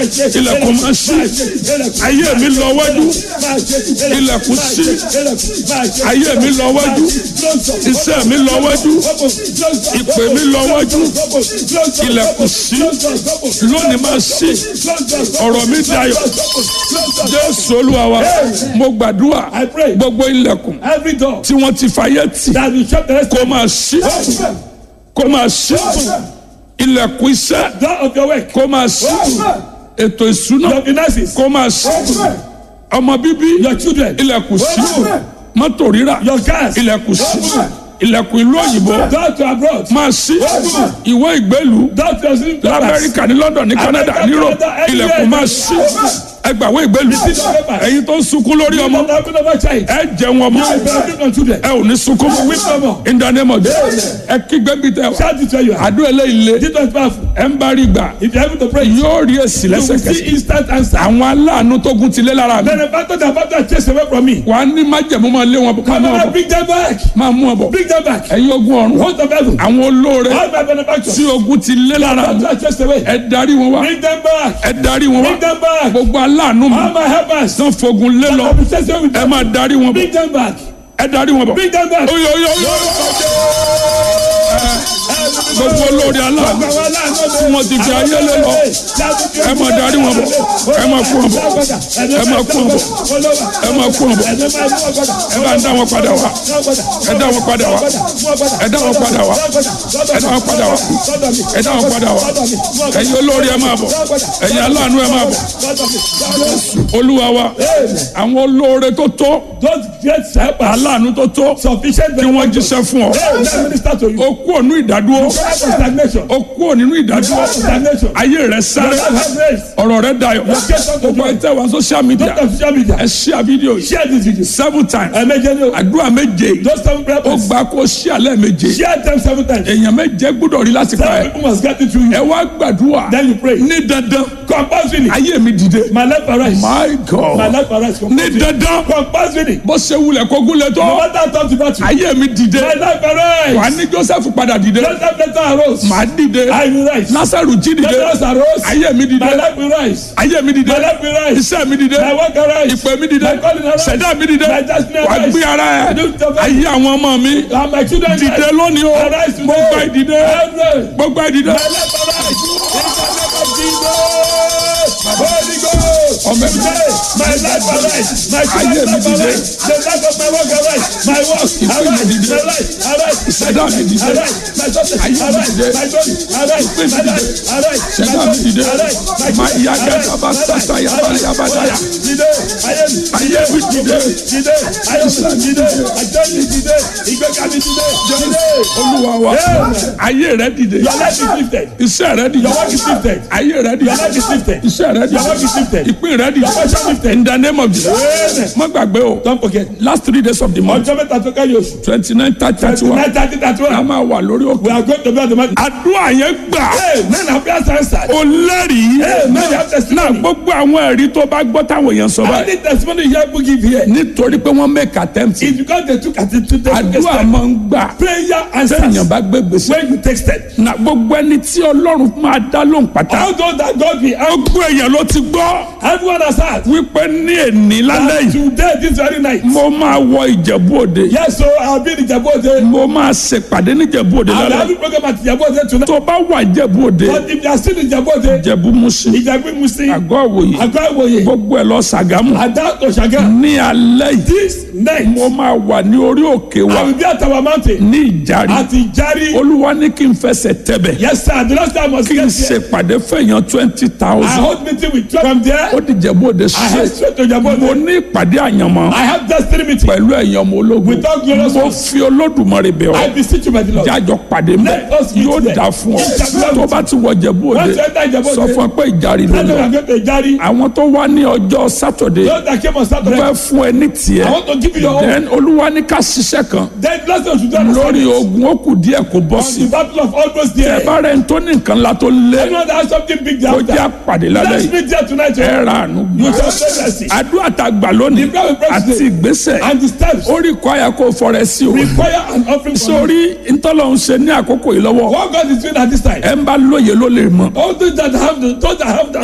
ilẹ̀kùn máa ṣí ayé mi lọ wájú ilẹ̀kùn ṣí ayé mi lọ wájú iṣẹ́ mi lọ wájú ìpè mi lọ wájú ilẹ̀kùn ṣí lónìí máa ṣí ọ̀rọ̀ mi dayọ̀ jésù olúwa wa mo gbàdúrà I pray. gbogbo ilẹ̀kùn Every door tí wọ́n ti fàyè tì that will shut the rest kó máa ṣí kó máa ṣí ilẹ̀kùn iṣẹ́ door of your work, kó máa ṣí ètò ìṣúná your finances, kó máa ṣí ọmọ bíbí your children, ilẹ̀kùn ṣí mọ́tò rírà your cars, ilẹ̀kùn ṣí ilẹ̀kùn ìlú òyìnbó door to abroad, máa ṣí ìwé ìgbélú door to your sleeping quarters. lamẹ́ríkà ní london ní canada ní europe ilẹ̀kùn máa ṣí ẹgbàwé ìgbélú ẹ̀yin tó ń sunkún lórí ọmọ Not having of a child. ẹ jẹun ọmọ You will benefit from children. ẹ ò ní sunkún mọ́ in the name of Jesus ẹ kígbe bí tẹ wá Shout it where you are. àdúrà eléyìí lé This one is powerful. ẹ ń bá rí gbà If you are able to pray, you yóò rí èsì will see lẹ́sẹ̀kẹsẹ̀ instant answer. àwọn aláàánú tó gun ti lé lára mi Then the battle that battle has chased away from me. wà á ní májẹ̀mú máa lé wọn bọ̀ máa Come mú wọn on, bọ̀ bring them back. máa mú wọn bọ̀ Bring them back. ẹ̀yin ogun ọ̀run Host of heaven. àwọn olóore All my benefactors. tí ogun ti lé lára mi Battle has chased away. ẹ darí wọn wá Bring them back. ẹ darí wọn wá Bring them back. gbogbo aláàánú mi All my helpers. tán fogun lé lọ I'll be chased away with ẹ them. máa darí wọn bọ̀ Bring them back. ẹ darí wọn bọ̀ Bring them back. oyo oyo oyo gbogbo olóore aláàánú tí wọ́n ti fi ayé lé lọ ẹ máa darí wọn bọ̀ ẹ máa kú wọn bọ̀ ẹ máa kú wọn bọ̀ ẹ máa kú wọn bọ̀ ẹ bá ń dá wọn padà wá ẹ dá wọn padà wá ẹ dá wọn padà wá ẹ dá wọn padà wá ẹ dá wọn padà wá ẹ̀yin olóore ẹ máa bọ̀ ẹ̀yin aláàánú ẹ máa bọ̀ olúwa wa àwọn olóore tó tó Those great helpers, aláàánú tó tó sufficient tí wọ́n jíṣẹ́ fún ọ Hey, let me minister to you. ó kú ònú ìdádúró Out of stagnation. ó kú ònínú ìdádúró Out of stagnation. ayé rẹ sáré Have grace. ọ̀rọ̀ rẹ dayọ̀ gbogbo ẹ tẹ́ wá social media Don't have social media. ẹ share video yìí Share this video. seven times Ẹ̀mẹ́jẹ ni o. àdúrà méje yìí Those seven prayer ó points. gbà kó share lẹ́ẹ̀méje Share them seven times. èèyàn méje gbúdọ̀ rí láti pa Seven ẹ people must get it through ẹ you. wá gbàdúrà Then you pray. ní dandan Compulsory. ayé mi dìde My life arise. my My god life arise. ní Compulsory. dandan Compulsory. bó ṣe wulẹ̀ kó gúnlẹ̀ No tó matter how tough the battle. ayé mi dìde My life wà arise. ní joseph padà dìde Joseph later arose. màá dìde I will rise. lásàrù jí dìde Lazarus arose. ayé mi dìde My life will rise. ayé mi dìde My life will rise. iṣẹ́ mi dìde My work arise. ìpè mi dìde My calling arise. ṣẹ̀dá mi dìde My destiny wà arise. gbé ara ẹ̀ Do the best. ayé àwọn ọmọ mi And my children dìde rise. lónìí o Arise today. gbogbo ìdìde Arise. gbogbo ìdìde My life arise. In the name of Jesus. Holy Ghost. ọmọ mi Today, my life arise. My Ayé children's mi life dìde. arise. The life of my work arise. My work mi arise. dìde. My life arise. My Ìṣẹ̀dá mi children dìde. arise. My success Ayé mi arise. dìde. My glory arise. Ìpè mi My dìde. life arise. My Ṣẹ̀dá mi glory dìde. arise. My Ma children ìyá arise. gẹ́gẹ́ bá My life sàtà yàbá arise. yàbá My dáyà. life dìde. Ayé mi Ayé mi dìde. dìde. Ayé mi dìde. Ajé mi dìde. Ìgbéga mi dìde. Dìde. olúwa wa Amen. ayé rẹ dìde Your life is lifted. iṣẹ́ rẹ dìde Your work is lifted. ayé rẹ dìde Your life is lifted. iṣẹ́ rẹ Your work is dìde lifted. ìpín rẹ dìde Your portion lifted. in the name of Jesus Amen. má gbàgbé o Don't forget. last three days of the month Ọjọ́ mẹ́ta tó kẹ́yìn oṣù. twenty nine thirty thirty one Nine thirty thirty a one. máa wà lórí òkè We are going to be at the market. àdúrà yẹn gbà Hey, men have prayers answered. ó lẹ́rìí Hey, men have náà testimony. gbogbo àwọn ẹ̀rí tó bá gbọ́ táwọn èèyàn sọ I báyìí need testimony you help give here. nítorí pé wọ́n make attempt It's because they took at it to take àdúrà step. máa ń gbà Prayer answers. sẹ́yìn bá gbé gbèsè When you take step. na gbogbo ẹni tí ọlọ́run máa dá lóhùn pátá All those that God will help. gbogbo èèyàn ló ti gbọ́ Everyone has heard. wípé ní èní lálẹ́ And yìí today this very night. mo máa wọ ìjẹ̀bú òde Yes, so I'll be in Ijabode. mo máa ṣèpàdé ní ìjẹ̀bú òde I'll lálẹ́ have yìí a program at Ijabode tonight. tó bá wà ìjẹ̀bú òde But if you are still in Ijabode, ìjẹ̀bú musin Ijabi Musi, àgọ́ òwòye Agba Iwoye, gbogbo ẹ̀ lọ Ṣàgámù Ada Oshaga, ní alẹ́ yìí this night, mo máa wà ní orí òkè wa I will be at our mountain. ní ìjàre At Ijari. olúwa ní kí n fẹsẹ̀ tẹ̀bẹ̀ Yes, sir. The last time I was kí n here, ṣèpàdé fẹ̀yàn twenty I thousand hold meeting with you. From there, ó di ìjẹ̀bú òde I head straight straight to mo Ijabode. ní ìpàdé àyànmọ́ I have destiny meeting. pẹ̀lú ẹ̀yàn ọmọ ológun With all glorious mo ones. fi olódùmarè bẹ̀ ọ́ I beseech you by the Lord. jájọ pàdé mbẹ Let us meet yóò there. dà fún ọ Yes, tó bá ti wọ Ìjẹ̀bú Òde Once you enter Ijabode, sọ fún ọ pé ìjàre ló Tell them lọ I'm going to Ijari. àwọn tó wá ní ọjọ́ sátọ̀dé Those that came on Saturday, fẹ́ fún ẹ ní tiẹ̀ I want to give you your own. then olúwa ní ká ṣiṣẹ́ kan Then last time you do lórí ogun ó kù díẹ̀ kó bọ́ on sí the battle of almost ẹ there. bá rẹ̀ ń tó ní nǹkan ńlá tó lé Anyone that has something big kó there jẹ́ after, àpàdé lálẹ́ let's yìí meet there tonight. ẹ oh. ra àánú You gbà shall say mercy. àdúrà tá a gbà lónìí The prayer we pray àti today ìgbésẹ̀ and the steps ó rí kọ́ àyà kó fọrẹ sí o require an offering from you. sórí ntọ́lọ́hún ṣe ní àkókò yìí lọ́wọ́ What God is doing at this time. ẹ ń bá lóye ló lè mọ̀ All those that have the, those that have the